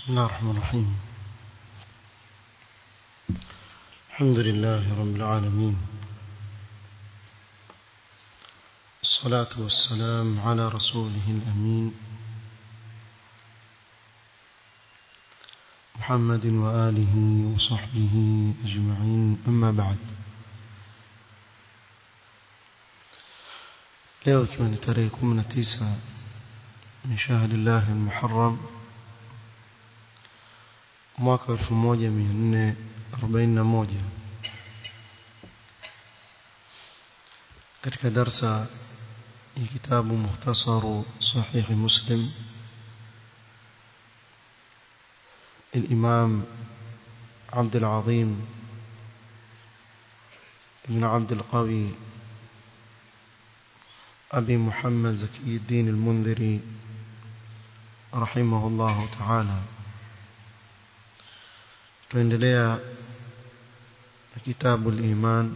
بسم الله الرحمن الرحيم الحمد لله رب العالمين الصلاة والسلام على رسوله الأمين محمد وآله وصحبه أجمعين أما بعد leo ikiwa ni tarehe 19 min shahri llahi almuharram mwaka 1441 katika darsa ya kitabu mukhtasaru sahih muslim الإمام عبد العظيم بن عبد القوي أبي محمد زكي الدين المنذري رحمه الله تعالى tuendelea na kitabu al-iman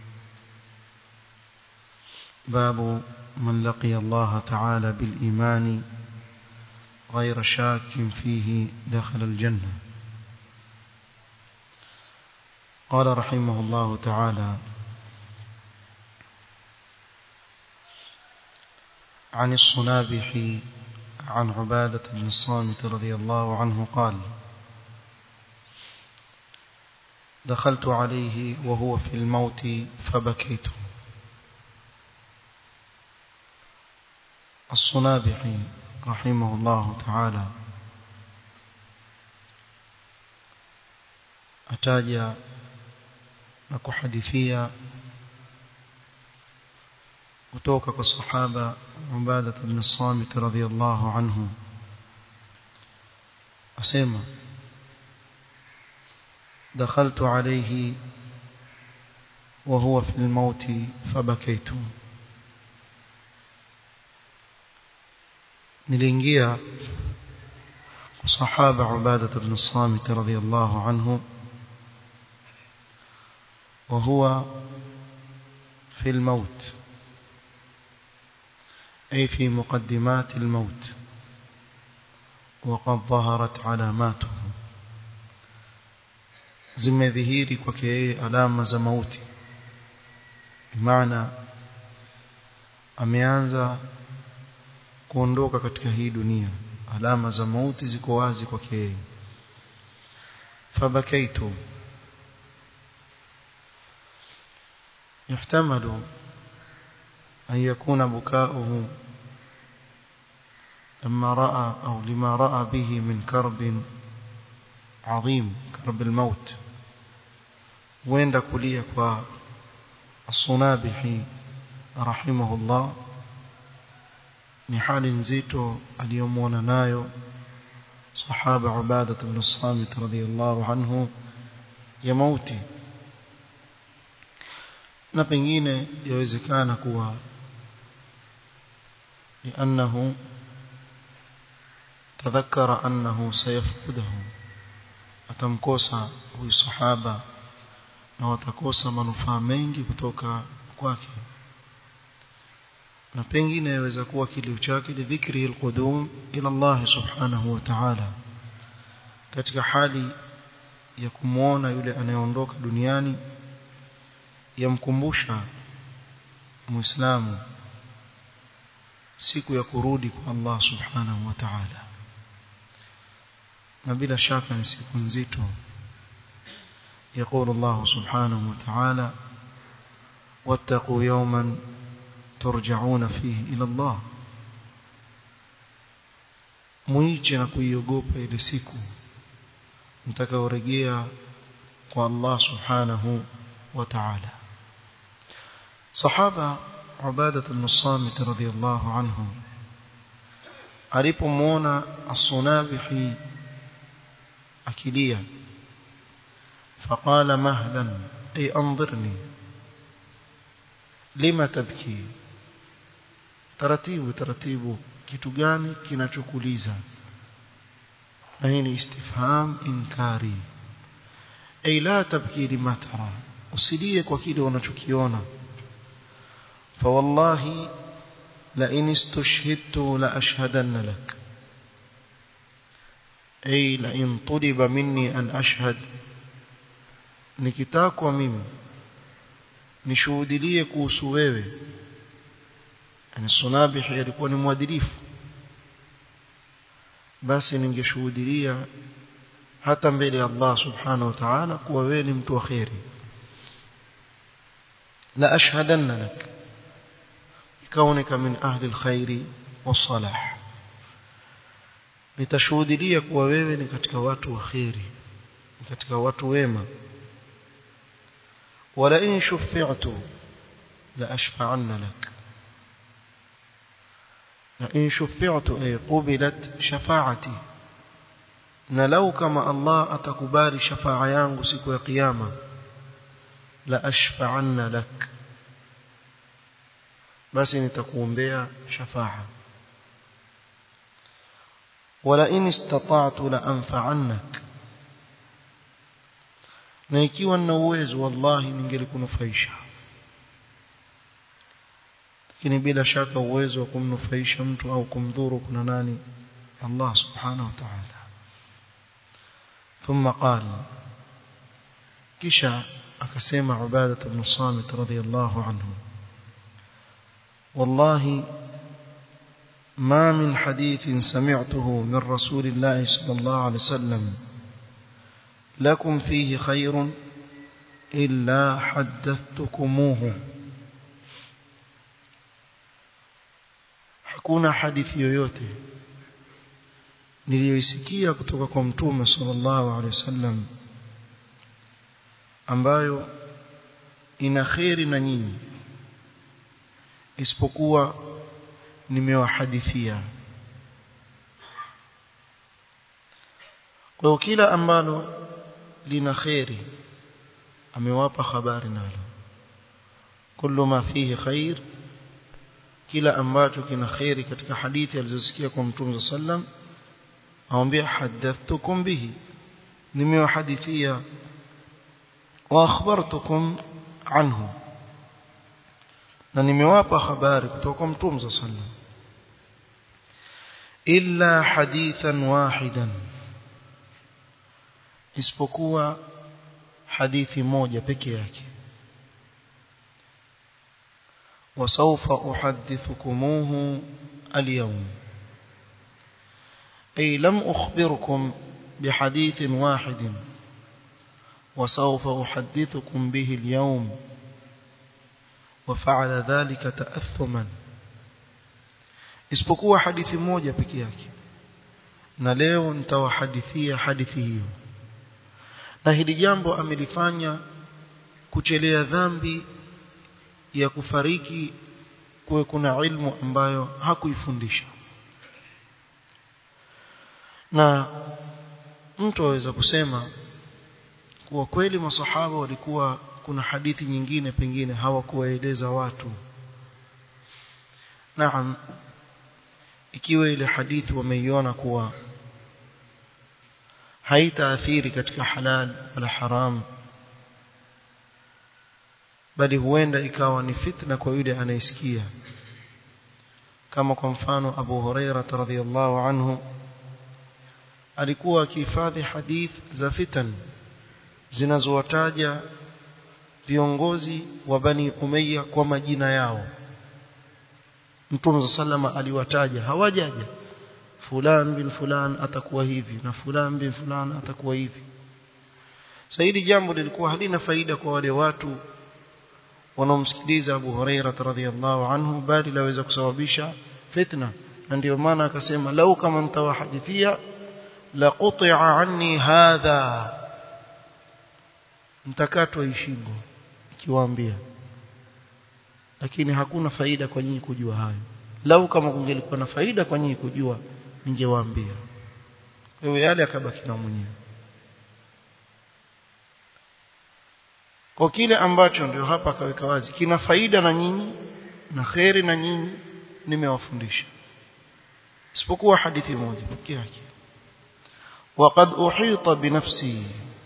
babu man laqiya Allah ta'ala bil iman غير شاك فيه دخل الجنة قال رحمه الله تعالى عن الصنابح عن عبادة بن الصامت رضي الله عنه قال دخلت عليه وهو في الموت فبكيت الصنابحي رحمه الله تعالى ataja na kuhadithia kutoka kwa sahaba Ubadah ibn Samit radhiyallahu anhu asema دخلت عليه وهو في الموت فبكيت niliingia sahaba Ubadah ibn Samit radhiyallahu anhu وهو في الموت أي في مقدمات الموت وقد ظهرت علاماته zimedhihiri kwake yeye alama za mauti maana ameanza kuondoka katika hii dunia alama za mauti ziko wazi kwake yeye fabakaitu يحتمل أن يكون بكاؤه لما رأى أو لما رأى به من كرب عظيم كرب الموت وين كلية الصنابحي رحمه الله ni hali nzito aliyomwona nayo sahaba Ubadah ibn Samit radhiyallahu anhu ya mauti na pengine yawezekana kuwa لأنه تذكر أنه سيفقده atamkosa huyu sahaba na watakosa manufaa mengi kutoka kwake na pengine yaweza kuwa kilio chake ni dhikri alqudum ila Allah subhanahu wa ta'ala katika hali ya kumuona yule anayeondoka duniani yamkumbusha muislamu siku ya kurudi kwa Allah subhanahu wa ta'ala na bila shaka ni siku nzito يقول الله سبحانه وتعالى واتقوا يوما ترجعون فيه إلى الله muiche na kuiogopa ile siku mtakaorejea kwa Allah subhanahu wa ta'ala sahaba Ubadah ibn Samit radhiyallahu anhu alipomwona as-Sunabihi akilia فقال مهلا أي أنظرني لما تبكي taratibu taratibu kitu gani kinachokuliza na hii ni istifham inkari ay la tabki lima tara usilie kwa kile unachokiona fa wallahi la in istushhidtu la ashhadanna lak ay la in tuliba minni an ashhad nikitakwa mimi nishuhudilie kuhusu wewe yani sunabihi alikuwa ni mwadilifu basi ningeshuhudilia hata mbele ya Allah subhanahu wa ta'ala kuwa wewe ni mtu wa khairi la ashhadanna lak kaunika min ahli alkhairi wasalah nitashuhudilia kuwa wewe ni katika watu wa khairi ni katika watu wema wala in shufi'tu la ashfa'anna lak la in shufi'tu ay qubilat shafa'ati na lau kama Allah atakubali shafa'a yangu siku ya kiyama la ashfa'anna lak basi nitakuombea shafa'a wala in istata'tu la anfa'annak na ikiwa nina uwezo wallahi ningelikunufaisha lakini bila shaka uwezo wa kumnufaisha mtu au kumdhuru kuna nani Allah subhanahu wa ta'ala ثم قال كشا أكسيم عبادة بن الصامت رضي الله عنه والله ما من حديث سمعته من رسول الله صلى الله عليه وسلم لكم فيه خير إلا حدثتكموه hakuna hadithi yoyote niliyoisikia kutoka kwa mtume sallallahu alaihi wasallam ambayo ina kheri na nyinyi isipokuwa nimewahadithia kwa hiyo kila ambalo lina kheri amewapa habari nalo kullu ma fihi khair kila ambacho kina kheri katika hadithi alizosikia kwa mtume sallam aambia hadathtukum bihi nimewahadithia wa akhbartukum anhu na nimewapa habari kutoka kwa mtume sallam illa hadithan wahidan isipokuwa hadithi moja peke yake وسوف أحدثكموه اليوم أي لم أخبركم بحديث واحد وسوف أحدثكم به اليوم وفعل ذلك تأثما isipokuwa hadithi moja peke yake na leo nitawahadithia hadithi hiyo na hili jambo amelifanya kuchelea dhambi ya kufariki kuwe kuna ilmu ambayo hakuifundisha na mtu aweza kusema kuwa kweli masahaba walikuwa kuna hadithi nyingine pengine hawakuwaeleza watu naam ikiwa ile hadithi wameiona kuwa haitaathiri katika halal wala haram bali huenda ikawa ni fitna kwa yule anayesikia kama kwa mfano Abu Huraira radhiyallahu anhu alikuwa akihifadhi hadith za fitan zinazowataja viongozi wa Bani Umayya kwa majina yao Mtume sallama aliwataja hawajaja fulan bin fulan atakuwa hivi na fulan bin fulan atakuwa hivi sasa hili jambo lilikuwa halina faida kwa wale watu wanaomsikiliza Abu Huraira radhiyallahu anhu bali laweza kusababisha fitna na ndio maana akasema lau kama nitawahadithia la quti'a anni hadha mtakatwa ishingo ikiwaambia lakini hakuna faida kwa nyinyi kujua hayo lau kama kungelikuwa na faida kwa nyinyi kujua ningewaambia wewe yale akabaki na mwenyewe kwa kile ambacho ndio hapa akaweka wazi kina faida na nyinyi na kheri na nyinyi nimewafundisha isipokuwa hadithi moja pekee yake وقد أحيط بنفسي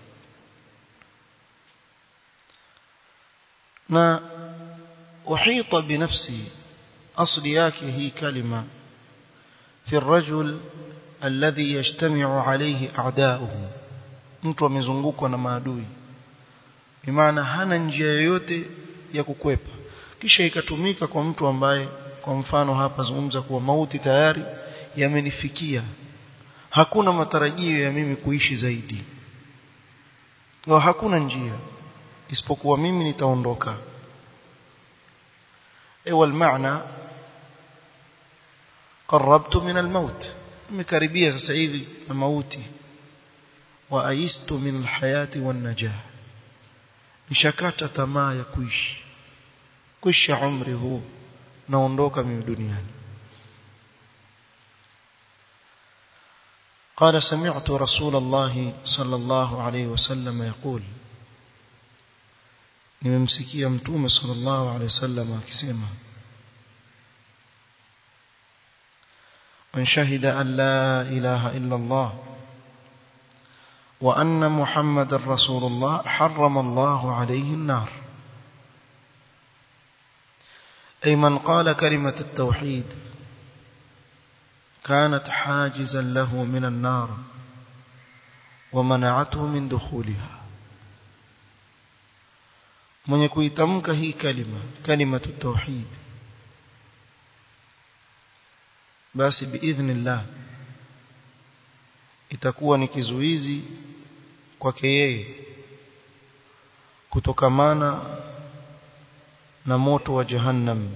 na أحيط بنفسي أصل yake hii kalima في الرجل alladhi yajtami'u alayhi a'da'uhu mtu amezungukwa na maadui bimaana hana njia yoyote ya kukwepa kisha ikatumika kwa mtu ambaye kwa mfano hapa zungumza kuwa mauti tayari yamenifikia hakuna matarajio ya mimi kuishi zaidi na hakuna njia isipokuwa mimi nitaondoka ewa maana qarabtu min almaut nimekaribia sasa hivi na mauti wa aistu min alhayati wan najah nishakata tamaa ya kuishi kuisha umri huu naondoka mimi duniani قال سمعت رسول الله صلى الله عليه وسلم يقول nimemsikia mtume sallallahu alaihi wasallam akisema man shahida an la ilaha illa Allah wa anna muhammadar rasulullah harrama Allah alayhi an-nar ay man qala kalimat at-tauhid كانت حاجزا له من النار ومنعته من دخولها mwenye kuitamka hii kalima kalimatu tauhid basi biidhnillah itakuwa ni kizuizi kwake yeye kutokamana na moto wa jahannam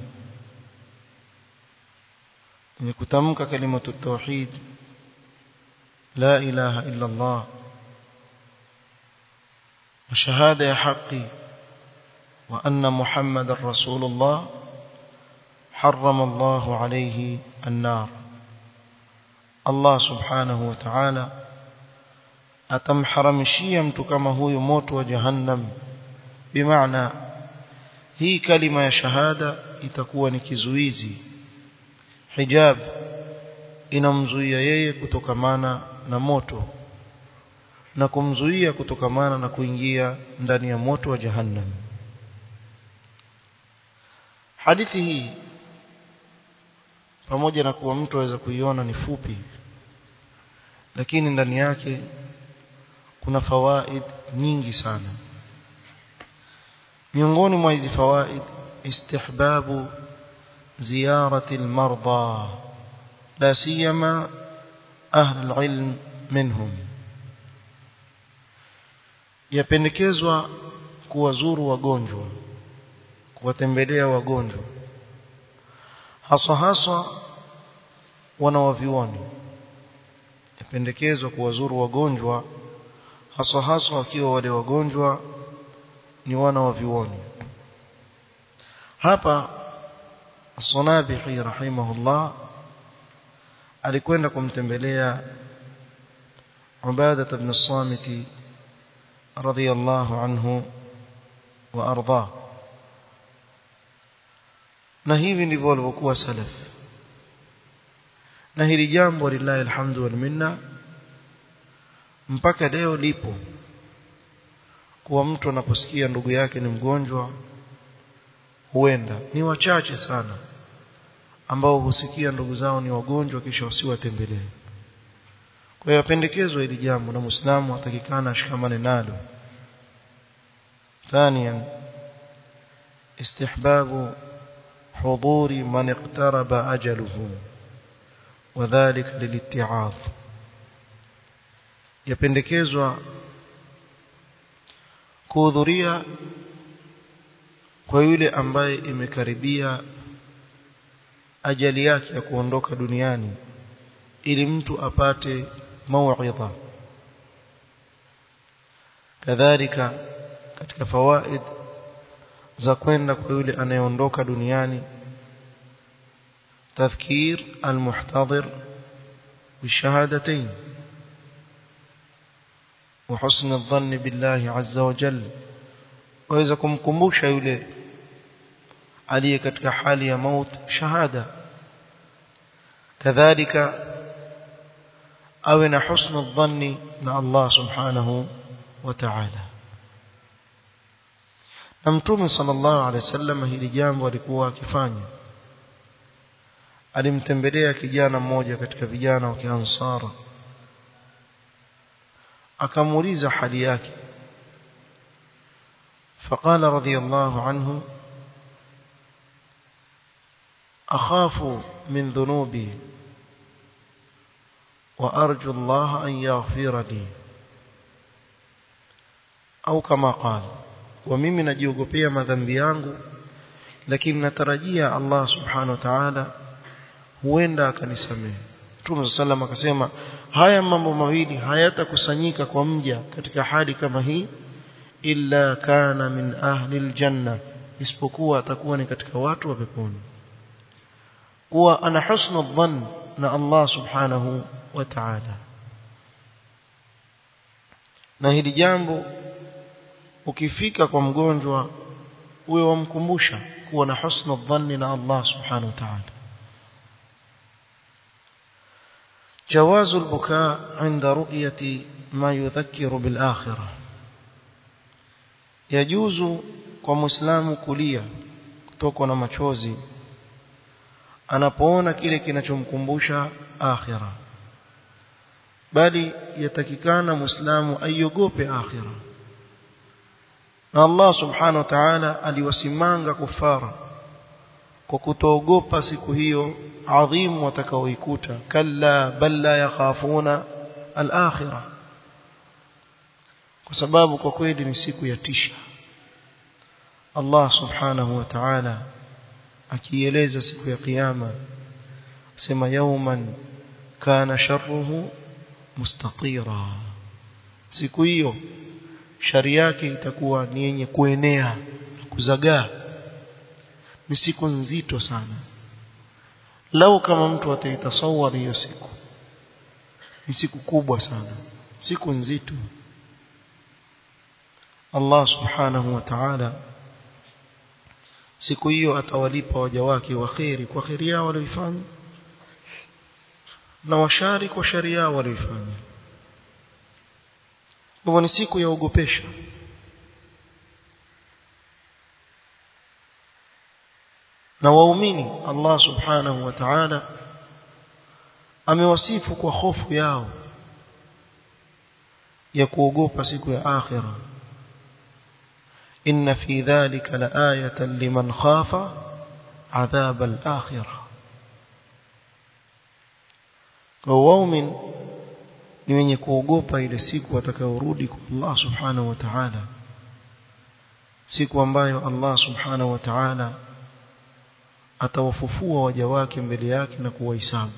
mwenye kutamka kalimatu tauhid la ilaha illa Allah na shahada ya haki وأن محمد رسول الله حرم الله عليه النار الله سبحانه وتعالى atamharamishia mtu kama huyu moto wa jahannam bimaana hii kalima ya shahada itakuwa ni kizuizi hijab inamzuia yeye kutokamana na moto na kumzuia kutokamana na kuingia ndani ya moto wa jahannam hadithi hii pamoja na kuwa mtu aweza kuiona ni fupi lakini ndani yake kuna fawaid nyingi sana miongoni mwa hizi fawaid istihbabu ziyarati almarda la siyama ahli alilm minhum yapendekezwa kuwazuru wagonjwa kuwatembelea wagonjwa haswa haswa wanawavioni yapendekezwa kuwazuru wagonjwa haswa haswa wakiwa wale wagonjwa ni wana wa vioni hapa As-Sanabihi rahimahullah alikwenda kumtembelea Ubadah ibn Samit radiyallahu anhu wa ardhahu na hivi ndivyo walivyokuwa salaf na hili jambo lillahi alhamdu wal minna mpaka leo lipo kuwa mtu anaposikia ndugu yake ni mgonjwa huenda ni wachache sana ambao husikia ndugu zao ni wagonjwa kisha wasiwatembelee kwa hiyo pendekezo hili jambo na muislamu atakikana ashikamane nalo ثانيا استحباب حضور من اقترب أجله وذلك للاتعاظ yapendekezwa kuhudhuria kwa yule ambaye imekaribia ajali yake ya kuondoka duniani ili mtu apate mauidha kadhalika katika fawaid za kwenda kwa yule anayeondoka duniani tafkir almuhtadir bishahadatayn وحسن الظن بالله عز وجل waweza kumkumbusha yule aliye katika hali ya maut shahada kadhalika awe na husnu dhanni na Allah subhanahu wa ta'ala na mtume sallallahu alaihi wasallam hili jambo alikuwa akifanya alimtembelea kijana mmoja katika vijana wa Kiansara akamuuliza hali yake فقال رضي الله عنه أخاف من ذنوبي وأرجو الله أن يغفر لي أو كما قال وممن نجيوغوبيا madhambi yangu lakini natarajia Allah subhanahu wa ta'ala huenda akanisamehe Mtume sallam akasema haya mambo mawili hayatakusanyika kwa mja katika hali kama hii illa kana min ahli aljanna isipokuwa atakuwa ni katika watu wa peponi kuwa ana husnu dhann na Allah subhanahu wa ta'ala na hili jambo ukifika kwa mgonjwa uwe wamkumbusha kuwa na husnu dhanni na Allah subhanahu wa ta'ala جواز البكاء عند رؤية ما يذكر بالآخرة يجوز kwa muislamu kulia kutokwa na machozi anapoona kile kinachomkumbusha akhira bali yatakikana muislamu aiogope akhira na Allah subhanahu wa ta'ala aliwasimanga kufara kwa kutoogopa siku hiyo adhimu watakaoikuta kalla bal la yakhafuna al-akhirah kwa sababu kwa kweli ni siku ya tisha Allah subhanahu wa ta'ala akieleza siku ya kiyama sema yawman kana sharruhu mustatira siku hiyo shari yake itakuwa ni yenye kuenea kuzagaa ni siku nzito sana lau kama mtu ataitasawari hiyo siku ni siku kubwa sana siku nzito Allah subhanahu wa ta'ala siku hiyo atawalipa waja wake wa kheri kwa kheri yao walioifanya na washari kwa shari yao walioifanya hivyo ni siku ya ogopesha na waumini Allah subhanahu wa ta'ala amewasifu kwa hofu yao ya kuogopa siku ya akhira inna fi dhalika laayatan liman khafa adhab al-akhirah kwa waumin ni wenye kuogopa ile siku watakayorudi kwa Allah subhanahu wa ta'ala siku ambayo Allah subhanahu wa ta'ala atawafufua waja wake mbele yake na kuwahesabu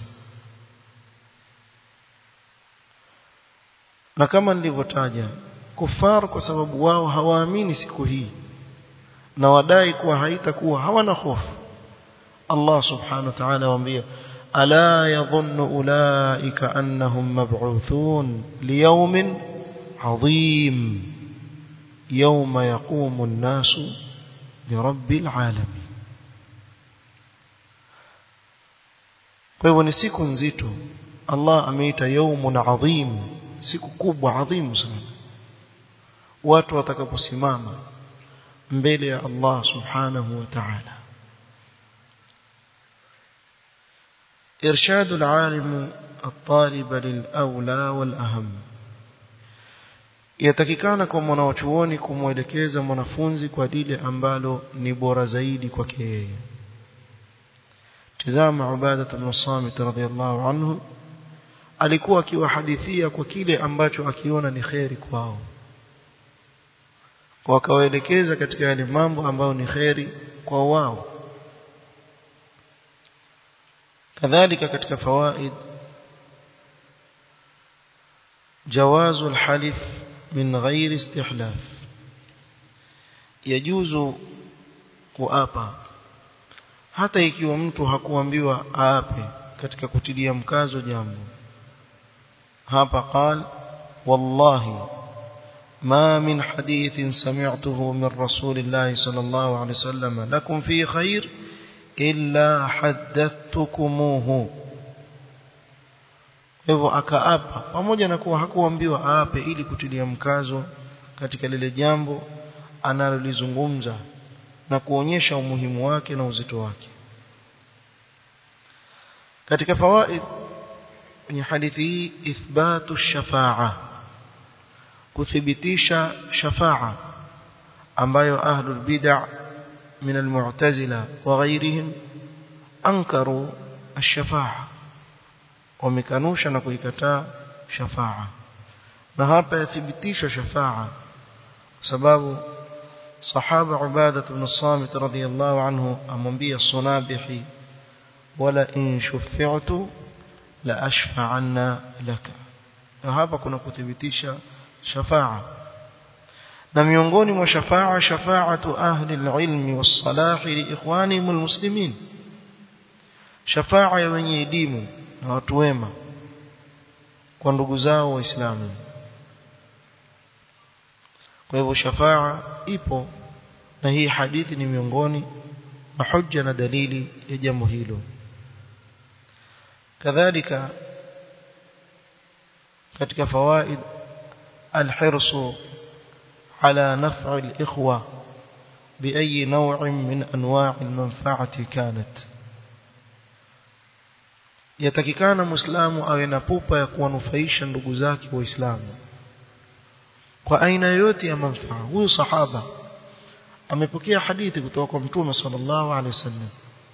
na kama nilivyotaja kufar kwa sababu wao hawaamini siku hii na wadai kuwa haitakuwa hawana hofu Allah subhanahu wa ta'ala waambia ala yadhunnu ulaika annahum mab'uthun liyawmin 'azim yawma yaqumu an-nasu lirabbil 'alamin kwa hivyo ni siku nzito Allah ameita yawmun 'azim siku kubwa adhimu sana watu watakaposimama mbele ya Allah subhanahu wa ta'ala إرشاد العالم الطالب للأولى والأهم yatakikana kwa mwanachuoni kumwelekeza mwanafunzi kwa lile ambalo ni bora zaidi kwake yeye tazama Ubadah ibn Samit radhiyallahu anhu alikuwa akiwahadithia kwa kile ambacho akiona ni kheri kwao wakawaelekeza katika yale mambo ambayo ni kheri kwa wao kadhalika katika fawaid جواز الحلف من غير استحلاف يجوز kuapa hata ikiwa mtu hakuambiwa aape katika kutilia mkazo jambo hapa قال والله ما من حديث سمعته من رسول الله صلى الله عليه وسلم لكم فيه خير إلا حدثتكموه hivyo akaapa pamoja na kuwa hakuambiwa aape ili kutilia mkazo katika lile jambo analolizungumza na kuonyesha umuhimu wake na uzito wake katika fawaid kwenye hadithi hii ithbatu shafa'a kuthibitisha shafa'a ambayo ahlul bid'ah min almu'tazila wa ghayrihim ankaru ash-shafa'a wamekanusha na kuikataa shafa'a na hapa yathibitishwa shafa'a kwa sababu sahaba ubada ibn samit radhiyallahu anhu amwambia sunabihi wala in shuffi'tu la ashfa'anna laka na hapa kuna kuthibitisha shafa'a na miongoni mwa shafa'a shafa'atu ahli al-ilmi was-salah li ikhwanihim al-muslimin shafa'a ya wenye elimu na watu wema kwa ndugu zao waislamu kwa hivyo shafa'a ipo na hii hadithi ni miongoni mwa hujja na dalili ya jambo hilo kadhalika katika fawaid alhirsu على نفع الإخوة بأي نوع من أنواع المنفعة كانت yatakikana muislamu awe na pupa ya kuwanufaisha ndugu zake waislamu kwa aina yoyote ya manufaa huyu sahaba amepokea hadithi kutoka kwa mtume sallallahu alaihi wasallam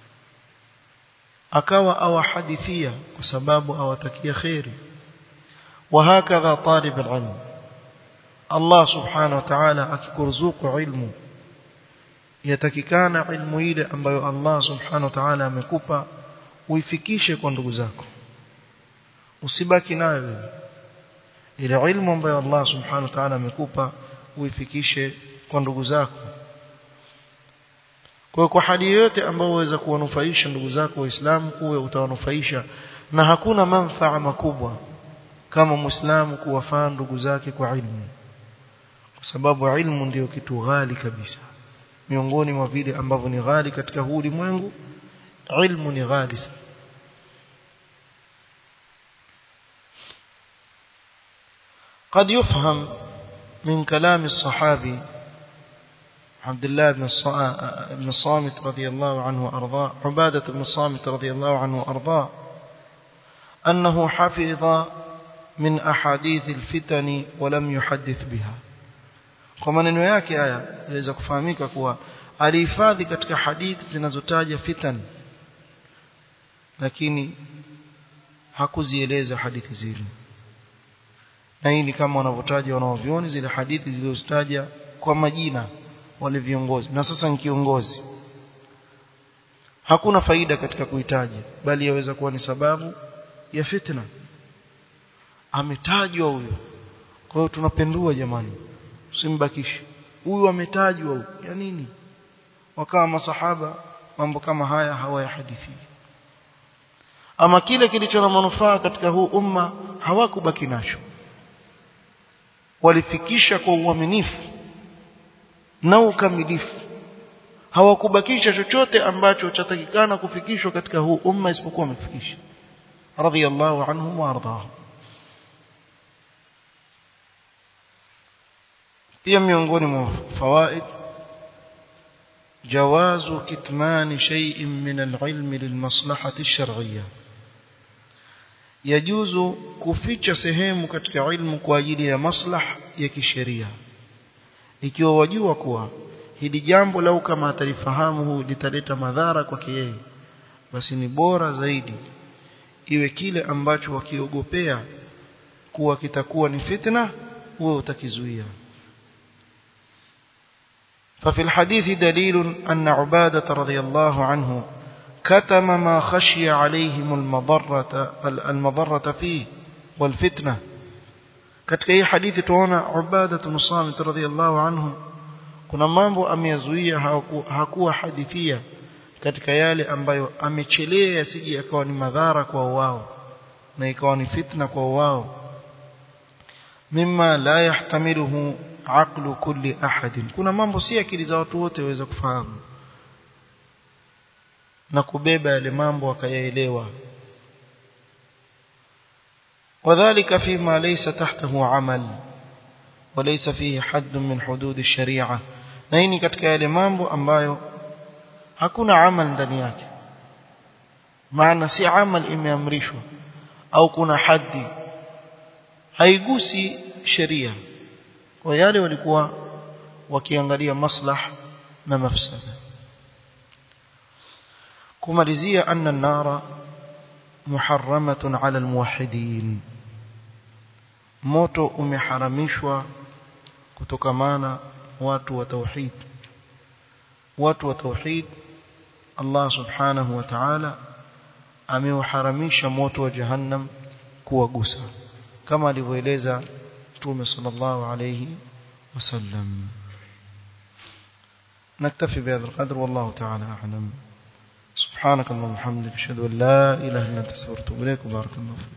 akawa awahadithia kwa sababu awatakia khairi wa hakadha talib alilm Allah subhanahu wa ta'ala akikuruzuku ilmu yatakikana ilmu ile ambayo Allah subhanahu wa ta'ala amekupa uifikishe kwa ndugu zako usibaki nayo wewe ile ilmu ambayo Allah subhanahu wa ta'ala amekupa uifikishe kwa ndugu zako kwa kwa hali yote ambayo waweza kuwanufaisha ndugu zako waislamu uwe utawanufaisha na hakuna manfaa makubwa kama muislamu kuwafaa ndugu zake kwa ilmu kwa sababu ilmu ndiyo kitu ghali kabisa miongoni mwa vile ambavyo ni ghali katika huu ulimwengu ilmu ni ghali sana قد يفهم من كلام الصحابي عبد الله بن بن الصامت رضي الله عنه وارضاه عبادة بن الصامت رضي الله عنه وارضاه أنه حفظ من أحاديث الفتن ولم يحدث بها kwa maneno yake haya yaweza kufahamika kuwa alihifadhi katika hadithi zinazotaja fitan lakini hakuzieleza hadithi zile na hii ni kama wanavyotaja wanaovioni zile hadithi zilizotaja kwa majina wale viongozi na sasa ni kiongozi hakuna faida katika kuitaja bali yaweza kuwa ni sababu ya fitna ametajwa huyo kwa hiyo tunapendua jamani usimbakishe huyu ametajwa huyu ya nini wakawa masahaba mambo kama haya hawayahadithi ama kile kilicho na manufaa katika huu umma hawakubaki nacho walifikisha kwa uaminifu na ukamilifu hawakubakisha chochote ambacho chatakikana kufikishwa katika huu umma isipokuwa wamefikisha radiyallahu anhum wa ardahum pia miongoni mwa fawaid jawazu kitmani shay'in min al-ilm lilmaslahati ash-shar'iyyah yajuzu kuficha sehemu katika ilmu kwa ajili ya maslah ya kisheria ikiwa wajua kuwa hili jambo lau kama atalifahamu huu litaleta madhara kwake yeye basi ni bora zaidi iwe kile ambacho wakiogopea kuwa kitakuwa ni fitna wewe utakizuia ففي الحديث دليل أن عبادة رضي الله عنه كتم ما خشي عليهم المضرة المضرة فيه والفتنة katika hii hadithi tuona Ubada bin Samit radhiyallahu anhu kuna mambo ameyazuia hakuwa hadithia katika yale ambayo amechelea yasije yakawa ni madhara kwa wao na ikawa ni fitna kwa wao mimma la yahtamiluhu aqlu kulli ahadin kuna mambo si akili za watu wote waweza kufahamu na kubeba yale mambo akayaelewa وذلك فيما ليس تحته عمل وليس فيه حد من حدود الشريعة na hii ni katika yale mambo ambayo hakuna amal ndani yake maana si amal imeamrishwa au kuna haddi haigusi sheria kwa yale walikuwa wakiangalia maslah na mafsada kumalizia anna an-nara muharramatun 'ala al-muwahhidin moto umeharamishwa kutokamana watu wa tauhid watu wa tauhid Allah subhanahu wa ta'ala ameuharamisha moto wa jahannam kuwagusa kama alivyoeleza Mtume sallallahu alayhi wasallam نكتفي بهذا القدر والله تعالى أعلم سبحانك اللهم وبحمدك أشهد أن لا إله إلا أنت استغفرك وأتوب إليك وبارك الله فيك